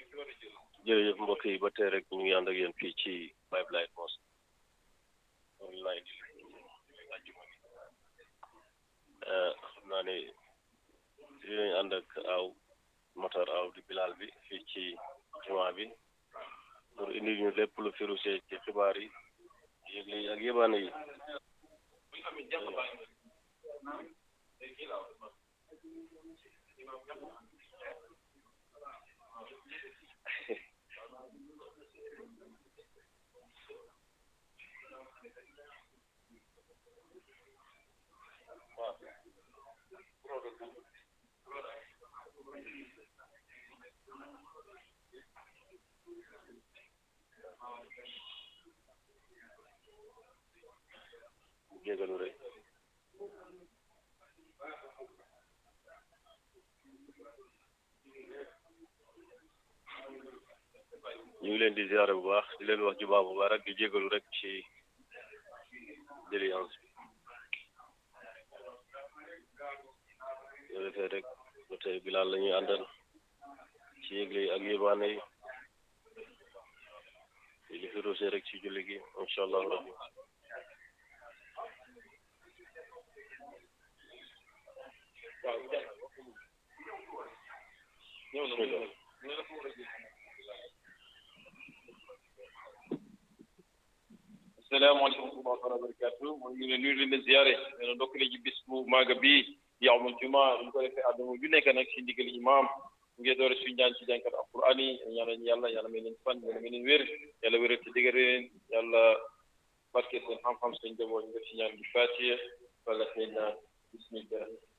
jërëjëf mbokk yi ba tey rek ñu ngi ànd ak yéen fii ci Pipeline Mosque online ajjuma bi xam naa ne dinañ ànd ak aw motar aw di bilal bi fii ci jumaa bi pour indi ñu lépp lu firuse ci xibaar yi yëgle yi ak yëbaane yi jégalu rek ñu ngi leen di ziare bu baax di leen wax jubaa bu baax rek di jégalu rek ci déliance bi yoo defee rek ba tey bilaal la ñuy àndal ci yëgle yi ak yébaane yi li fi roose rek ci julli gi incha allah rabbi bismillah asalaamaaleykum wa rahmatulah barakatu mooy ñu ne nuyu leen leen ziare nee na ndokkale ji bis bu maaga bii yawmul juma ñu ko defee àdduna ju nekk nag si ndigal imam ngeen doore suñu ñaan ci jànkat alquran yi ñaanal yàlla yàlla may leen fan yàlla may leen wér yàlla wéral ci dëgër leen yàlla barke seen xam-xam seen njaboot ñu def si ñaan bi fatiye wala seen naan bismillah